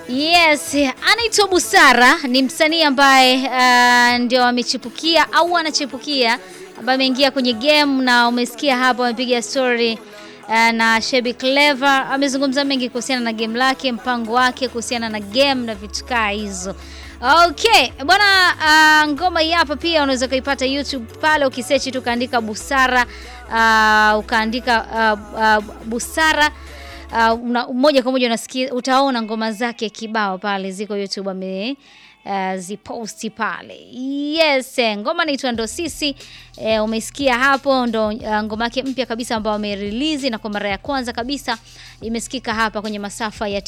Yes, anaitwa Busara ni msanii ambaye uh, ndio amechipukia au anachipukia ambaye ameingia kwenye game na umesikia hapo amepiga story uh, na Shebi Clever amezungumza mengi kuhusiana na game lake, mpango wake kuhusiana na game na vitu kaa hizo. Okay, bwana uh, ngoma hii hapa pia unaweza kuipata YouTube pale ukisearch tu ukaandika Busara uh, ukaandika uh, uh, Busara uh, una, moja kwa moja unasikia utaona ngoma zake kibao pale ziko YouTube ame uh, ziposti pale. Yes, eh, ngoma inaitwa ndo sisi eh, umesikia hapo ndo uh, ngoma yake mpya kabisa ambayo amerelease na kwa mara ya kwanza kabisa imesikika hapa kwenye masafa ya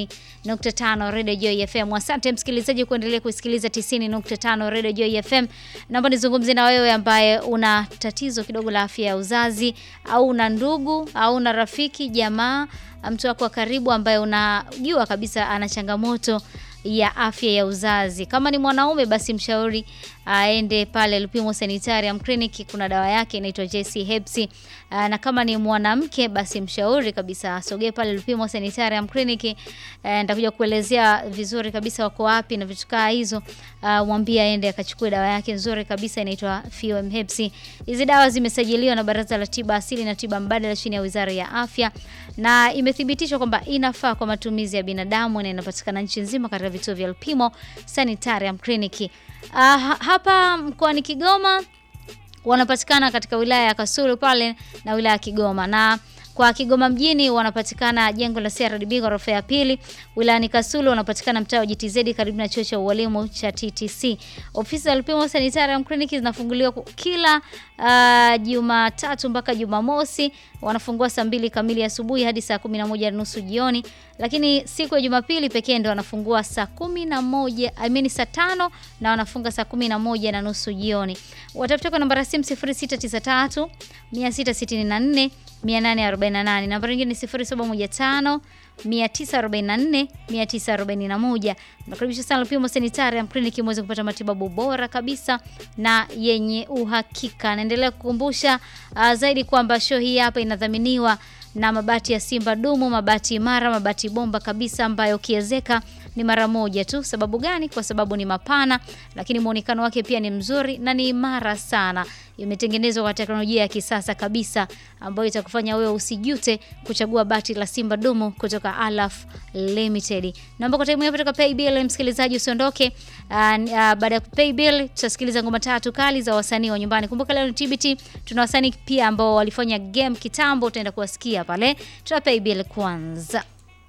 90.5 Radio Joy FM. Asante msikilizaji kuendelea kusikiliza 90.5 Radio Joy FM. Naomba nizungumzie na wewe ambaye una tatizo kidogo la afya ya uzazi au una ndugu au una rafiki, jamaa, mtu wako wa karibu ambaye unajua kabisa ana changamoto ya afya ya uzazi. Kama ni mwanaume basi mshauri aende pale Lupimo Sanitarium Clinic, kuna dawa yake inaitwa JC Hepsi. Na kama ni mwanamke basi mshauri kabisa asogee pale Lupimo Sanitarium Clinic. Nitakuja kuelezea vizuri kabisa wako wapi na vitu kaa hizo. Mwambie aende akachukue dawa yake nzuri kabisa inaitwa FOM Hepsi. Hizi dawa zimesajiliwa na Baraza la Tiba Asili na Tiba Mbadala chini ya Wizara ya Afya na imethibitishwa kwamba inafaa kwa matumizi ya binadamu na inapatikana nchi nzima katika vituo vya Lupimo Sanitarium Clinic. Uh, hapa mkoani Kigoma wanapatikana katika wilaya ya Kasulu pale na wilaya ya Kigoma na kwa Kigoma mjini wanapatikana jengo la CRDB ghorofa ya pili. Wilayani Kasulu wanapatikana mtaa wa GTZ karibu na chuo cha ualimu cha TTC. Ofisi za Lupimo Sanitarium Clinic zinafunguliwa kila uh, Jumatatu mpaka Jumamosi. Wanafungua saa mbili kamili asubuhi hadi saa kumi na moja nusu jioni, lakini siku ya Jumapili pekee ndio wanafungua saa kumi na moja I mean saa tano na wanafunga saa kumi na moja na nusu jioni. Watafuta kwa namba ya simu 0693 664 848. Namba nyingine ni 0715 944 941. Nakaribisha sana Lupimo Sanitarium Clinic muweze kupata matibabu bora kabisa na yenye uhakika. Naendelea kukumbusha uh, zaidi kwamba show hii hapa inadhaminiwa na mabati ya Simba Dumu, mabati imara, mabati bomba kabisa ambayo ukiezeka ni mara moja tu. Sababu gani? Kwa sababu ni mapana, lakini muonekano wake pia ni mzuri na ni imara sana. Imetengenezwa kwa teknolojia ya kisasa kabisa ambayo itakufanya wewe usijute kuchagua bati la Simba Dumu kutoka Alaf Limited. Naomba kwa time kutoka Paybill, msikilizaji usiondoke. Uh, uh, baada ya Paybill tutasikiliza ngoma tatu kali za wasanii wa nyumbani. Kumbuka leo ni TBT, tuna wasanii pia ambao walifanya game kitambo, utaenda kuwasikia pale. Tuna Paybill kwanza.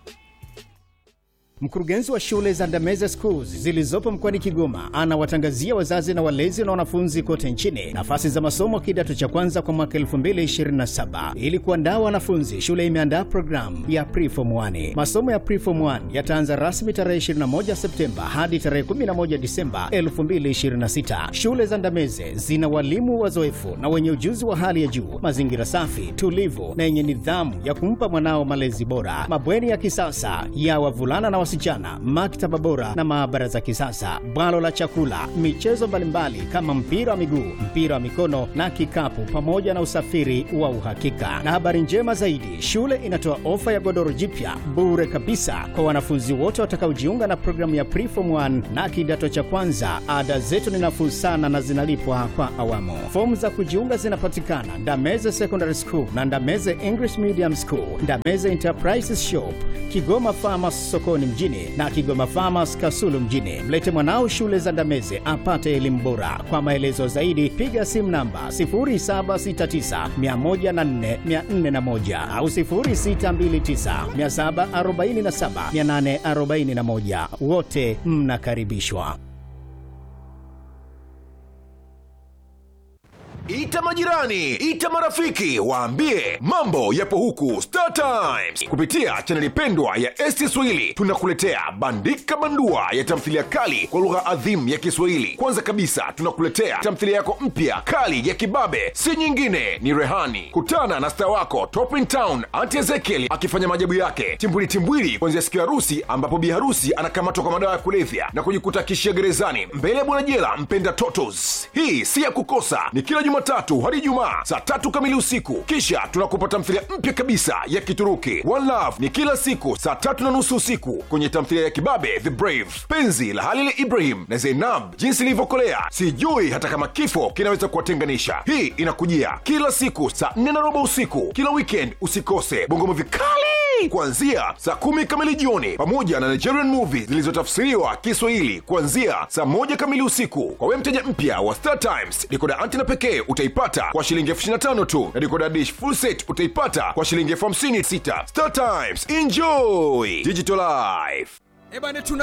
Mkurugenzi wa shule za Ndameze Schools zilizopo mkoani Kigoma anawatangazia wazazi na walezi na wanafunzi kote nchini nafasi za masomo kidato cha kwanza kwa mwaka 2027. Ili kuandaa wanafunzi, shule imeandaa programu ya Preform 1. Masomo ya Preform 1 yataanza rasmi tarehe 21 Septemba hadi tarehe 11 Disemba 2026. Shule za Ndameze zina walimu wazoefu na wenye ujuzi wa hali ya juu, mazingira safi, tulivu na yenye nidhamu ya kumpa mwanao malezi bora, mabweni ya kisasa ya wavulana na wasichana, maktaba bora na maabara za kisasa, bwalo la chakula, michezo mbalimbali kama mpira wa miguu, mpira wa mikono na kikapu, pamoja na usafiri wa uhakika. Na habari njema zaidi, shule inatoa ofa ya godoro jipya bure kabisa kwa wanafunzi wote watakaojiunga na programu ya Preform 1 na kidato cha kwanza. Ada zetu ni nafuu sana na zinalipwa kwa awamu. Fomu za kujiunga zinapatikana Ndameze Secondary School na Ndameze English Medium School, Ndameze Enterprises Shop, Kigoma Farmers sokoni mjini na Kigoma Farmers Kasulu mjini. Mlete mwanao shule za Ndameze apate elimu bora. Kwa maelezo zaidi piga simu namba 0769104401 au 0629747841. Wote mnakaribishwa. Ita majirani, ita marafiki, waambie mambo yapo huku Star Times. Kupitia chaneli pendwa ya ST Swahili tunakuletea bandika bandua ya tamthilia kali kwa lugha adhimu ya Kiswahili. Kwanza kabisa tunakuletea tamthilia yako mpya kali ya kibabe, si nyingine ni Rehani. Kutana na star wako Top in Town Auntie Ezekiel akifanya maajabu yake timbwili timbwili, kuanzia siku ya harusi ambapo bi harusi anakamatwa kwa madawa ya kulevya na kujikuta kishia gerezani mbele ya bwana jela mpenda Totos. Hii si ya kukosa, ni kila jumatatu hadi ijumaa saa tatu kamili usiku kisha tunakupa tamthilia mpya kabisa ya kituruki one love ni kila siku saa tatu na nusu usiku kwenye tamthilia ya kibabe the brave penzi la halil ibrahim na zeinab jinsi ilivyokolea sijui hata kama kifo kinaweza kuwatenganisha hii inakujia kila siku saa nne na robo usiku kila weekend usikose bongo movie kali kuanzia saa kumi kamili jioni pamoja na nigerian movie zilizotafsiriwa kiswahili kuanzia saa moja kamili usiku kwa we mteja mpya wa star times dikoda antena pekee utaipata kwa shilingi elfu 25 tu na dikoda dish full set utaipata kwa shilingi elfu 56 star times enjoy digital life Ebane tuna